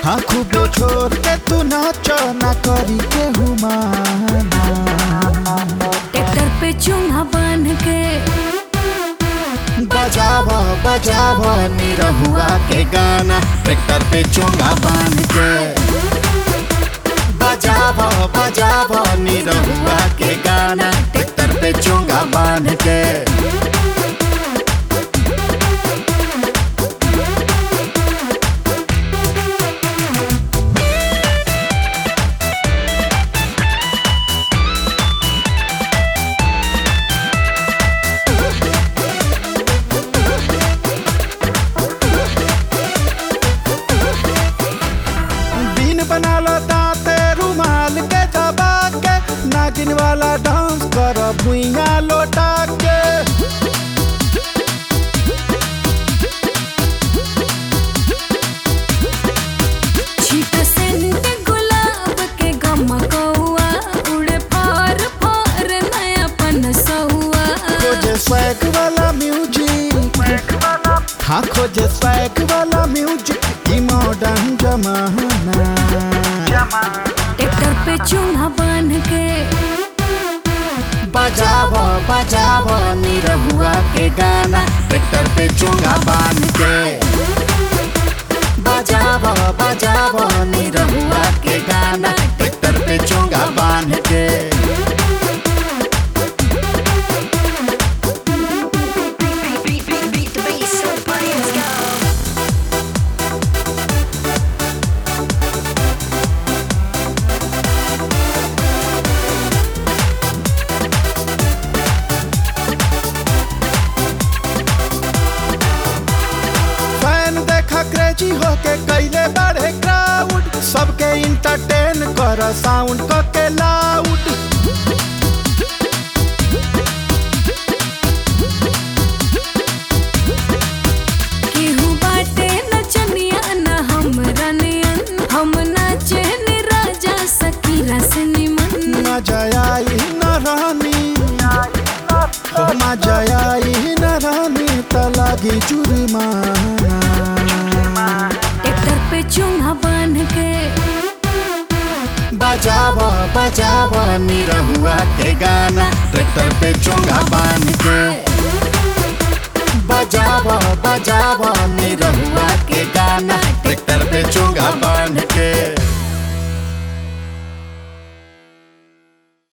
हाँ खूबे छोड़ के तू नाच ना करी के हुमाना ट्रैक्टर पे चूंगा बांध के बजाव बजाव निरहुआ के गाना ट्रैक्टर पे चोंगा बांध के बजाव बजाव निरहुआ के गाना ट्रैक्टर पे चोंगा बांध के बीन बना लो दांते रुमाल के दबा के नागिन वाला डांस कर भुइया लोटा के छीट सेंट गुलाब के गमकौआ उड़े फार फार नयापन सहुआ खोजे स्वैग वाला म्यूजिक हाँ खोजे स्वैग वाला म्यूजिक ई मॉडर्न जमाना ट्रैक्टर पे चूंगा बांध के बजाव बजाव निरहुआ के गाना ट्रैक्टर पे चोंगा बांध के बजाव बजाव निरहुआ के गाना ट्रैक्टर पे चोंगा बांध के फैन देखा क्रेजी होके कैले बढ़े क्राउड सबके इंटरटेन कर साउंड क के लाउड केहू बाटे नचनिया न हमरा नियन हम नाचे नि राजा सकीरा से निमन न जयाई न रानी हो न जयाई न रानी त लागी जुर्माना ट्रैक्टर पे चूंगा बांध के बजाव बजाव निरहुआ के गाना ट्रैक्टर पे चोंगा बांध के